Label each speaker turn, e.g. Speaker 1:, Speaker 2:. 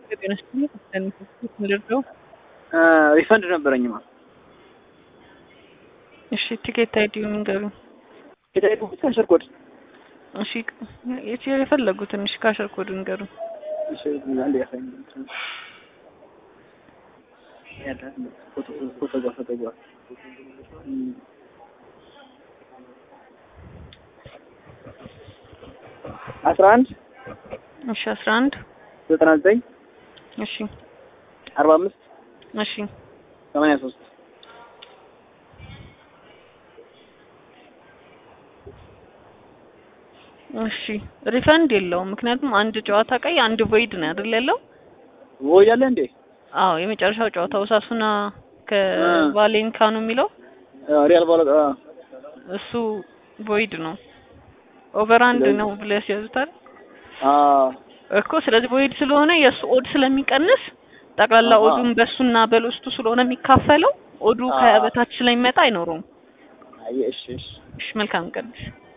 Speaker 1: ጤና ይስጥልኝ። ምንድነው?
Speaker 2: ሪፈንድ ነበረኝማ።
Speaker 1: እሺ ቲኬት አይዲውን ንገሩኝ።
Speaker 2: ሄዳሄዱ ካሸር ኮድ
Speaker 1: እሺ የት የፈለጉትን እሺ ካሸር ኮድ ንገሩኝ።
Speaker 2: እሺ አንዴ ያሳኝ ያለ ፎቶ ፎቶ ጋር ፎቶ ጋር አስራ አንድ
Speaker 1: እሺ አስራ አንድ
Speaker 2: ዘጠና ዘጠኝ
Speaker 1: እሺ
Speaker 2: አርባ አምስት
Speaker 1: እሺ
Speaker 2: ሰማንያ ሶስት
Speaker 1: እሺ ሪፈንድ የለውም። ምክንያቱም አንድ ጨዋታ ቀይ አንድ ቮይድ ነው አይደል ያለው?
Speaker 2: ወይ ያለ እንዴ
Speaker 1: አዎ የመጨረሻው ጨዋታ ውሳሱና ከቫሌንካ ነው የሚለው
Speaker 2: ሪያል ባለ
Speaker 1: እሱ ቮይድ ነው። ኦቨር አንድ ነው ብለህ ያስያዙታል እኮ። ስለዚህ ቮይድ ስለሆነ የእሱ ኦድ ስለሚቀንስ ጠቅላላ ኦዱን በሱና በሎስቱ ስለሆነ የሚካፈለው ኦዱ ከበታች ስለሚመጣ አይኖረውም።
Speaker 2: አይ እሺ እሺ
Speaker 1: እሺ መልካም ቀን።